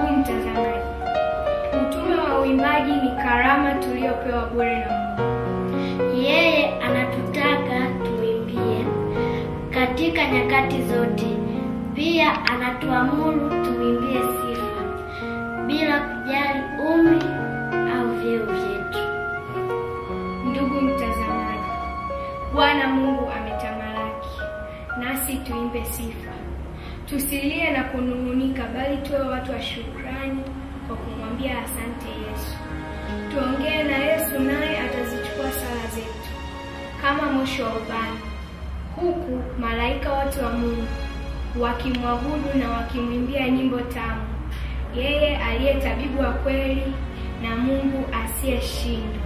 Ndugu mtazamaji, utume wa uimbaji ni karama tuliyopewa bure na Mungu. Yeye anatutaka tumwimbie katika nyakati zote. Pia anatuamuru tumwimbie sifa bila kujali umri au vyeo vyetu. Ndugu mtazamaji, Bwana Mungu ametamalaki, nasi tuimbe sifa. Tusilie na kunung'unika, bali tuwe watu wa shukrani kwa kumwambia asante Yesu. Tuongee na Yesu, naye atazichukua sala zetu kama moshi wa ubani, huku malaika wote wa Mungu wakimwabudu na wakimwimbia nyimbo tamu, yeye aliye tabibu wa kweli na Mungu asiyeshindwa.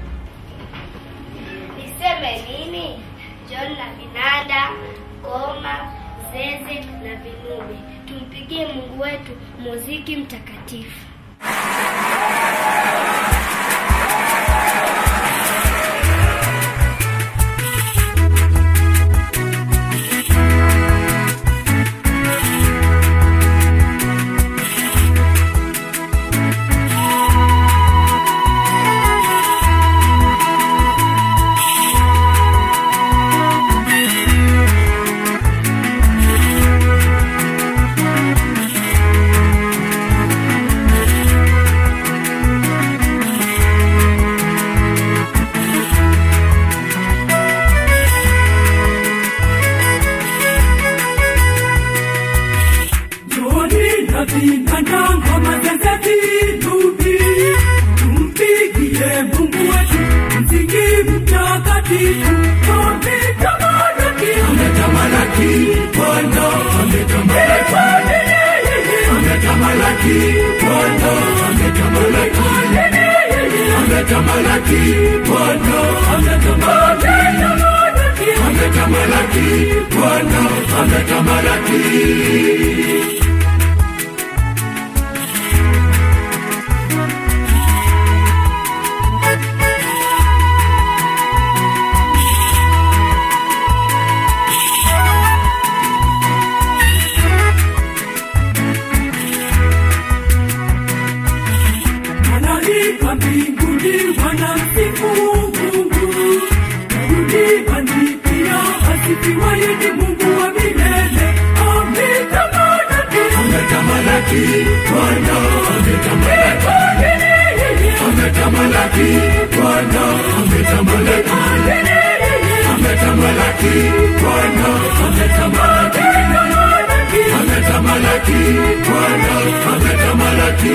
Niseme nini? John la vinanda, ngoma, zeze na vinubi. Tumpigie Mungu wetu muziki mtakatifu. Joni na vinanda ngoma zeze vinubi, tumpigie Mungu wetu mziki mtakatifu. Ametamalaki, ametamalaki, Bwana ametamalaki, ametamalaki, Bwana ametamalaki, ametamalaki, Bwana ametamalaki, ametamalaki, Bwana ametamalaki. Malaika mbinguni wanamsifu Mungu, duniani pia asifiwe ni Mungu wa milele. Ametamalaki, ametamalaki, Bwana ametamalaki, ametamalaki, Bwana ametamalaki, ametamalaki, Bwana ametamalaki, ametamalaki, Bwana ametamalaki.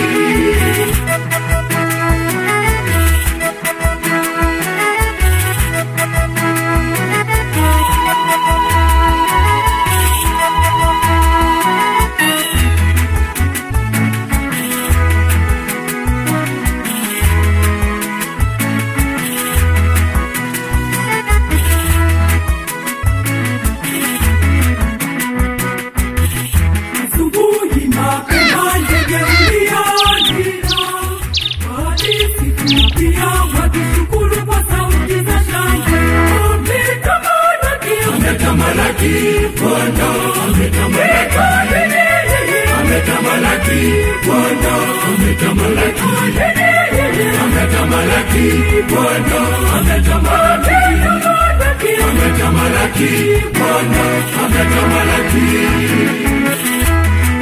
Asubuhi mapema ndege ulianira, wakisikia wakishukuru kwa sauti za shangwe. Ametamalaki, ametamalaki, Bwana ametamalaki, ametamalaki, Bwana ametamalaki, ametamalaki, Bwana ametamalaki, ametamalaki, Bwana ametamalaki.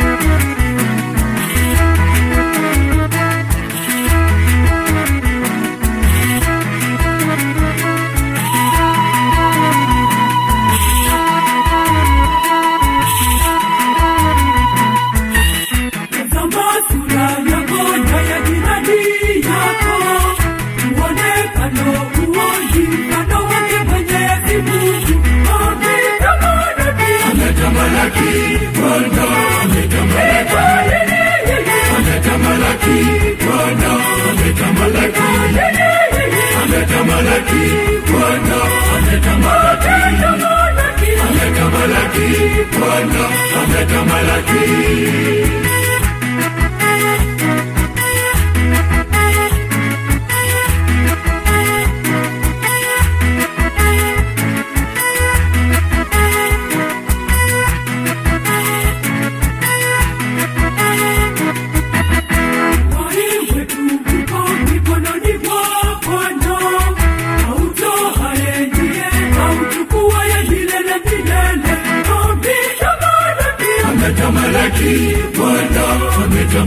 Tazama sura yako na ya jirani yako, muonekano uoji mfano wake Mwenyezi Mungu. Ametamalaki, ametamalaki, Bwana ametamalaki, ametamalaki, Bwana ametamalaki, ametamalaki, Bwana ametamalaki, ametamalaki, Bwana ametamalaki.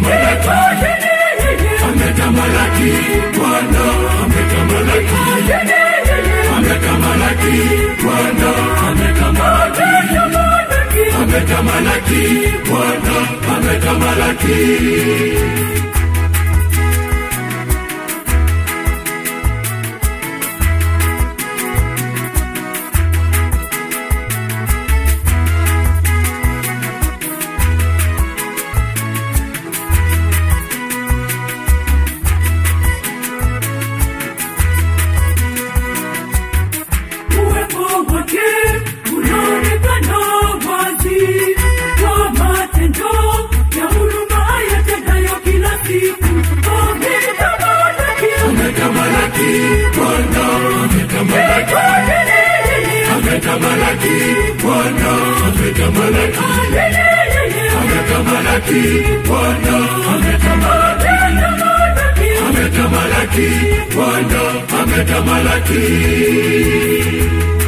ametamala, ametamala, Bwana ametamala, ametamalaki Bwana ametamalaki ametamalaki Bwana ametamalaki Uwepo wake unaonekana wazi kwa matendo ya huruma yatendayo kila siku. Ametamalaki, ametamalaki Bwana ametamalaki ametamalaki Bwana ametamalaki ametamalaki Bwana ametamalaki ametamalaki Bwana ametamalaki